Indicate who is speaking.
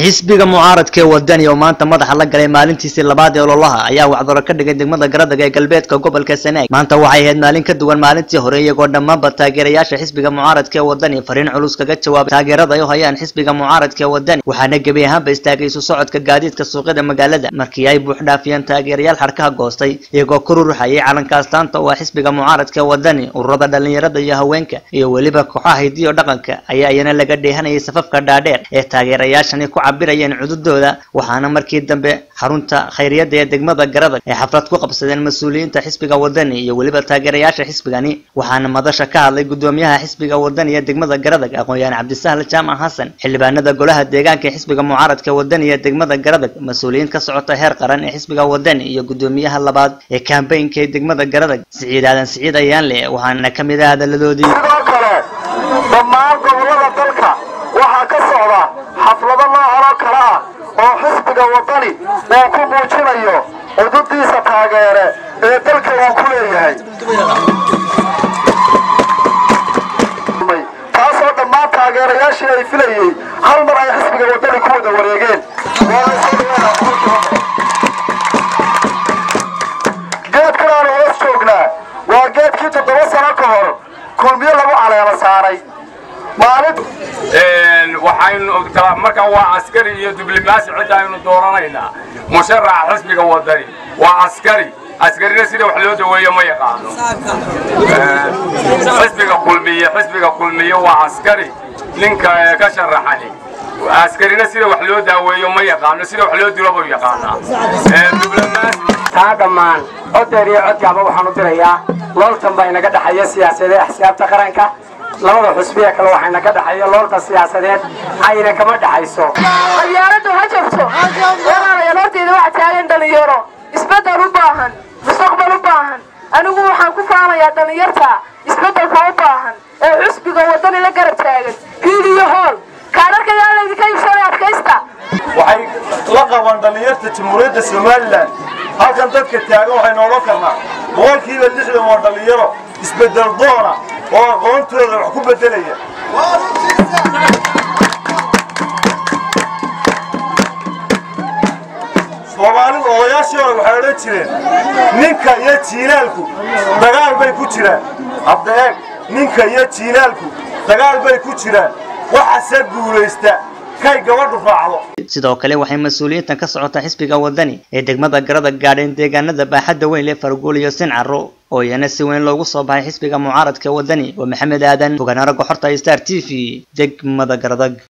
Speaker 1: xisbiga mucaaradka ee wadani oo maanta madaxa la galay maalintiisii labaad ee ololaha ayaa wacdaro ka dhigay degmada garadag ee galbeedka gobolka sanaag maanta waxay ahayd maalin ka duwan maalintii hore iyagoo dhammaanba taageerayaasha xisbiga mucaaradka ee wadani fariin culus kaga jawaabay taageerada ay u hayaan xisbiga mucaaradka ee wadani waxaana gebi ahaanba istaagay isu socodka gaadiidka suuqyada magaalada markii ay buux dhaafiyeen taageerayaal xadhkaha goostay iyagoo ku ruruxayay calanka astaanta oo ah xisbiga mucaaradka ee wadani ururada dhalinyarada iyo haweenka iyo weliba kooxaha hidiyo dhaqanka ayaa iyana laga dheehanayay safafka dhaadheer ee taageerayaashani ku cabirayeen cududooda waxaana markii dambe xarunta khayriyada ee degmada garadag ay xaflad ku qabsadeen mas-uuliyiinta xisbiga wadani iyo weliba taageerayaasha xisbigani waxaana madasha ka hadlay gudoomiyaha xisbiga wadani ee degmada garadag aqoon-yahan cabdisahl jaamac xasan xildhibaanada golaha deegaanka ee xisbiga mucaaradka wadani ee degmada garadag mas-uuliyiin ka socota heer qaran ee xisbiga wadani iyo gudoomiyaha labaad ee kambaynka ee degmada garadag siciid aadan siciid ayaanle waxaana ka mid ah hadaladoodii
Speaker 2: sidoo kale dhammaan gobollada dalka waxaa ka socda xaflado noocan oo kale ah oo xisbiga wadani uu ku muujinayo xududiisa taageere ee dalka uu ku leeyahay taasoo dhammaan taageerayaashii ay filayey hal mar ay xisbiga wadani ku wada wareegeen geedkan aanu hoos joognaa waa geedkii toddoba sano ka hor kulmiyo lagu caleema saaray maalin
Speaker 3: waxaynu ogtaa marka waa askari iyo diblomaasi cidda aynu dooranaynaa musharaxa xisbiga wadani waa askari askarina sida wax loo daweeyo ma yaqaano xisbiga kulmiye xisbiga kulmiye waa askari ninka ka sharaxani askarina sida wax loo daaweeyo ma yaqaano sida wax loo dilo buu yaqaanaa diblomaasi
Speaker 4: taa dhammaan codeer iyo codkaaba waxaan u dirayaa looltan baa inaga dhexeeya siyaasadee axsaabta qaranka labada xusbiya kale waxaa inaga dhexeeya loolta siyaasadeed ayna kama dhexayso
Speaker 5: qabyaaladu ha jabto walaalayaal horteeda waxa taagan dhalinyaro isbeddel u baahan mustaqbal u baahan anigu waxaan ku faanayaa dhallinyarta isbeddelka u baahan ee xusbiga wadani la garab taagan hiil iyo hool kaadharka yaa laydinka iibsanay adkaysta
Speaker 2: waxay la qabaan dhallinyarta jamhuuriyadda somalilan halkan dadka taagan waxaynu odhan karnaa boqolkiiba lixdan waa dhallinyaro isbeddel doona oo aqoontooda wax ku beddelaya soomaalidu odayaashii hore waxay odhan jireen ninka iyo jiilaalku dagaal bay ku jiraan hadda eeg ninka iyo jiilaalku dagaal bay ku jiraan waxase guulaysta kay gabadhu raacdo
Speaker 1: sidoo kale waxay mas-uuliyiintan ka socota xisbiga wadani ee degmada garada gaadheen deegaanada baaxadda weyn leh farguul iyo sincaro oo iyana si weyn loogu soo baxay xisbiga mucaaradka wadani waa maxamed aadan fogaana ragga xorta star t v degmada garadag